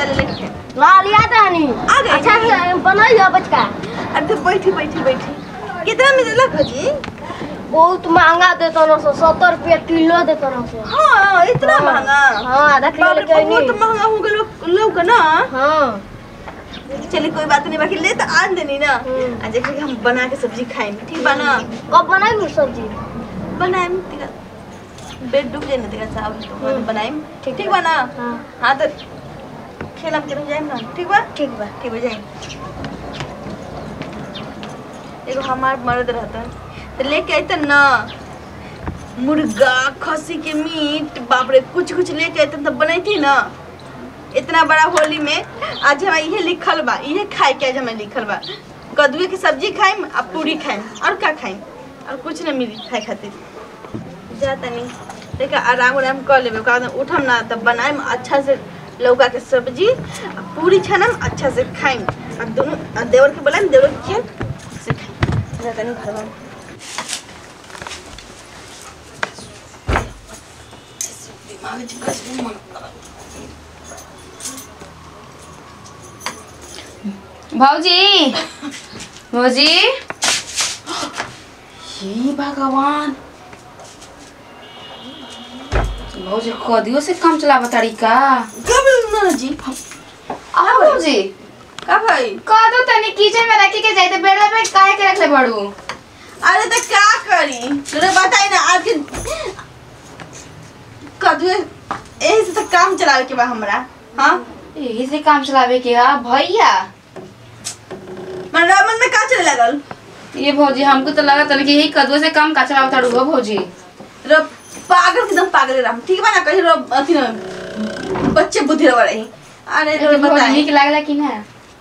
वाले लेके ला लिया तहनी आ गई। अच्छा से बनाइयो बचका अरे तो बैठी बैठी बैठी कितना में देला भजी बहुत महंगा देतो ना सो सत्तर रुपया किलो देतो ना सो हाँ इतना महंगा हाँ आधा किलो बाप रे, लेके बहुत आइनी महंगा हो गलो लोग ना हाँ चलिए कोई बात नहीं बाकी ले तो आन देनी ना हम्म। आज एक हम बना के सब्जी खाएंगे ठीक बा ना कब बनाई सब्जी बनाएम तिका बेड डूब जाए ना तिका चावल तो हम्म। बनाएम ठीक ठीक बा। बा ना हाँ हाँ तो खेलम के जाएम ना ठीक बा ठीक बा ठीक बा जाएम एगो हमार मर्द रहता तो लेके आते ना मुर्गा खसी के मीट बाप रे कुछ कुछ लेके आते तब बनाई ना इतना बड़ा होली में आज हमारा इहे लिखल बा इहे खाए के आज हमें लिखल बा कद्दू के सब्जी खाइम आ पूरी खाइम और का खाइम और कुछ ना मिली खाए खातिर जा तनी देखा आराम उराम कर लेबे ओकरा बाद उठम ना तब बनाइम अच्छा से लौका के सब्जी आ पूरी छानम अच्छा से खाइम आ दोनों आ देवर के बोलाइम देवर के खियाम से खाइम जा तनी घर में दिमाग जिका से मन भाऊजी भाऊजी हे भगवान भाऊजी कदियो से काम चलावा तरीका कब ना जी आ भाऊजी का भाई कदो तनी किचन में रखी के जाइते बेड़ा पे काहे के रखले बड़ू अरे तो क्या करी तूने बताई ना आज के कद्दू यही से तो काम चलावे के बा हमरा हाँ यही से काम चलावे के हा भैया मन मन में का चले लगल ये भौजी हमको तो लगा तनी कि यही कदुआ से काम का चलावा ताड़ू हो भौजी रो पागल एकदम पागल रहा ठीक बा ना कहीं रो अथी ना बच्चे बुद्धि रवा रही अरे रो भौजी बताई नीक लागला कि ना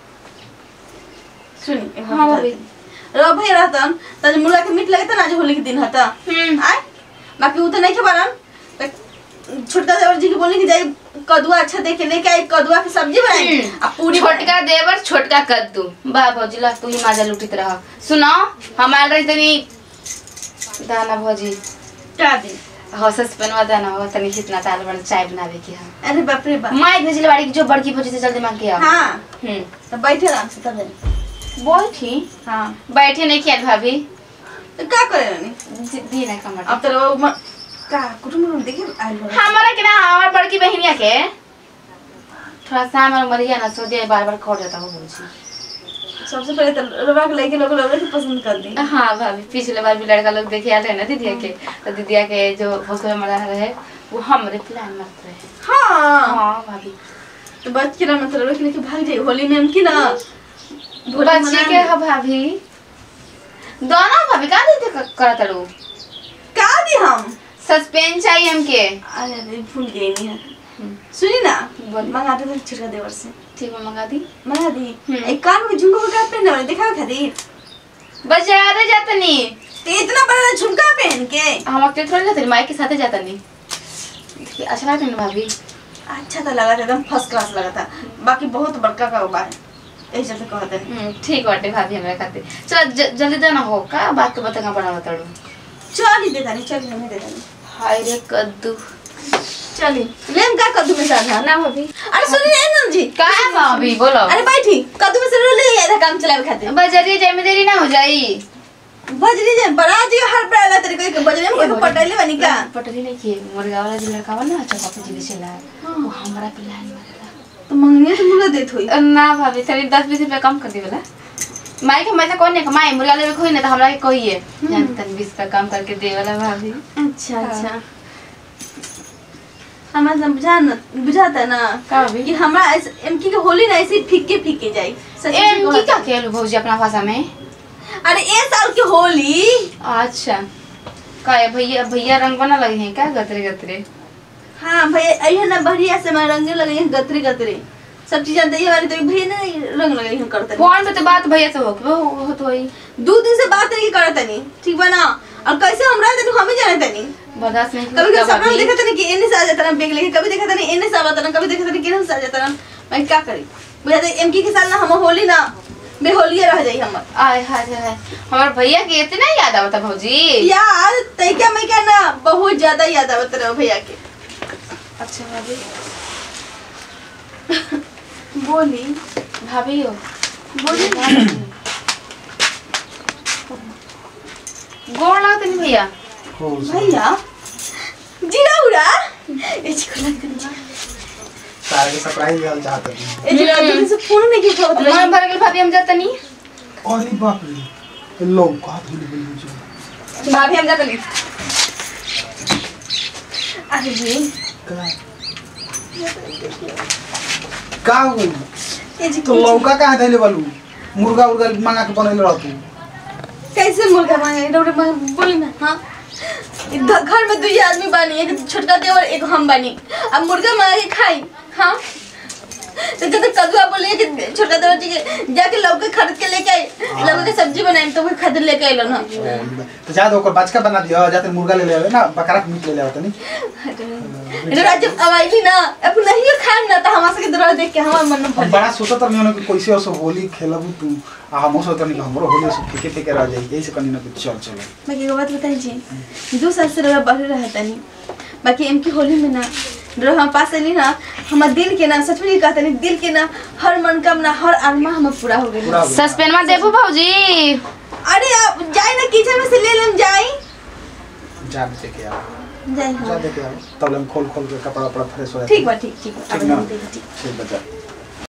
सुनी एक हाँ, बात भाभी। बताई। रो भाई रहतन त मुर्गा के मीट लगता ना आज होली के दिन हता हम्म आय बाकी उ तो नहीं के बारन त छोटका देवर जी के बोलने की जाई कदुआ अच्छा देख के लेके आई कदुआ की सब्जी बनाई हम्म। आ पूरी छोटका देवर छोटका कद्दू बा भौजी ला तू ही माजा लुटित रह सुनो हम आल रही तनी दाना भौजी का दी हो सस्पेनवा दाना हो तनी कितना ताल बन चाय बनावे के हम अरे बाप रे बाप माई भेजले बाड़ी की जो बड़की भौजी से जल्दी मांग के आओ हाँ हम्म तो बैठे आराम से तब बैठी हाँ बैठे नहीं किया भाभी तो का करे रानी दी- दी ना कमर अब तो वो म- का कुटुम कुटुम देखे आइल हो हमारा के ना हमार बड़की बहनिया के थोड़ा सा हमारा मरिया ना सो जाए बार बार खो जाता हो भौजी सबसे पहले तो रवा के लेके लोग लोग पसंद कर दी हाँ भाभी पिछले बार भी लड़का लोग देखे आते हैं ना दीदिया के तो दीदिया के जो भोसले मरा रहे वो हमरे प्लान मत रहे हाँ हाँ भाभी तो बच के ना मतलब लेके लेके भाग जाए होली में हम की ना होली बच्ची मना के हा भाभी दोनों भाभी का दीदी करत लो का दी हम सस्पेंस चाहिए हमके अरे अरे भूल गई नहीं है सुनी ना बोल। मंगा दे छिड़का देवर से ठीक है मंगा दी मंगा दी हम्म। एक कान में झुमका का पहनने वाले दिखाओ खातिर बाजार जातनी तो इतना बड़ा झुमका पहन के हम अकेले थोड़ी जाते माई के साथ जाता नहीं अच्छा लगता है ना भाभी अच्छा तो लगा था एकदम फर्स्ट क्लास लगा था बाकी बहुत बड़का का बा यही चलते कहते हैं हम्म, ठीक बाटे भाभी हमरा खातिर चल ज- जल्दी देना हो का बात के बता बना बताड़ू चल ही देता नहीं चल ही नहीं देता नहीं हाय रे कद्दू चली लेम का कद्दू में साधा ना भाभी अरे सुनी ना नंद जी का है भाभी बोलो अरे बैठी कद्दू में से रो ले आधा काम चलावे खातिर बजरिए जाए में देरी ना हो जाई बजरी जे बड़ा जी हर बड़ा तरीके के बजरी में कोई को पटैले बनी का पटरी नहीं किए मुर्गा वाला जो लड़का वाला ना चौका पे जिले चला वो हमारा प्लान मारेला तो मंगनी तो मुर्गा देत होई ना भाभी तनी दस बीस रुपया कम कर दी बोला माई के मैसा कौन नहीं कमाई मुर्गा लेवे कोई नहीं तो हमरा के कहिए जान तनी बीस का कम करके दे वाला भाभी अच्छा अच्छा हमें समझा न बुझाता ना का भाभी कि हमरा ऐसे एमकी के होली ना ऐसे ही फीके फीके जाई सच में एम की कहता। का खेल भौजी अपना भाषा में अरे ए साल की होली अच्छा का है भैया भैया रंग बना लगे हैं क्या गतरे गतरे हाँ भैया अइहे ना बढ़िया से मैं रंगे लगे हैं गतरे गतरे सब चीज जानते ये वाली तो भैया ना रंग लगे हैं करते फोन पे तो बात भैया से हो वो हो तो वही दो दिन से बात नहीं करते नहीं ठीक बा ना और कैसे हम रहते तो हम ही जानते नहीं बर्दाश्त नहीं कभी करता कभी सपना में भाभी देखा था कि एने से आ जाता ना बेग लेके कभी देखा था नहीं एने से आ जाता ना कभी देखा था नहीं केने से आ जाता ना मैं क्या करी बुझाते एमकी के साल ना हम होली ना बेहोलिए रह जाई हम आय हाय हाय हमारे भैया के इतना याद आवता भौजी यार तैका मैं क्या ना बहुत ज्यादा याद आवत रहे भैया के अच्छा भाभी बोली भाभी हो बोली गोड़ लगत नहीं भैया भैया जीरा उड़ा ए चिको लग तारे के सरप्राइज दिहल चाहत हनी ए जीरा जल्दी से फोन नहीं की उठाओ मन भर गेल भाभी हम जाता नहीं अरे बाप रे लोग का धुल गइल बुझो भाभी हम जाता नहीं अरे जी का का हो गइल? ए जी तो लौका कहाँ धैले बालू मुर्गा उर्गा मंगा के बनैले रहतू कैसे मुर्गा मांगे डोरे मांगे बोली ना हाँ इधर घर में दुई आदमी बानी एक छोटका देवर एक हम बानी अब मुर्गा मांगा के खाई हाँ तो जब तक कदुआ बोले कि छोटका देवर जी के जाके लौका खरीद के लेके आई लौका के सब्जी बनाई तो वो खरीद लेके आइलो ना तो जा ओकर बचका बना दियो जाते मुर्गा ले ले आवे ना बकरा के मीट ले ले आवत नहीं इधर जब अब आईली ना अब नहीं खाएम ना तो हमारे के दौरा देख के हमार मन में हम भर बड़ा सोचत रहनी होने कि कैसे असो होली खेलबू तू आ हम सोचत रहनी कि हमरो होली असो फेके फेके रह जाई यही से कनी ना कुछ चल चल मैं एक बात बताई जी दो साल से रहा बाहर रहता नहीं बाकी एम की होली में ना रह हम पास अली ना हमार दिल के ना सच में कहते नहीं दिल के ना हर मनोकामना हर आत्मा हमार पूरा हो गई पूरा हो गइल। सस्पेंड देबू भौजी अरे आप जाए ना किचन में से ले लेम जाई जा देखे आओ जाई जा हाँ देखे आओ तब हम खोल खोल के कपड़ा वपड़ा फ्रेश हो ठीक बा ठीक ठीक बा ठीक अब ना हम देख ठीक ठीक बचा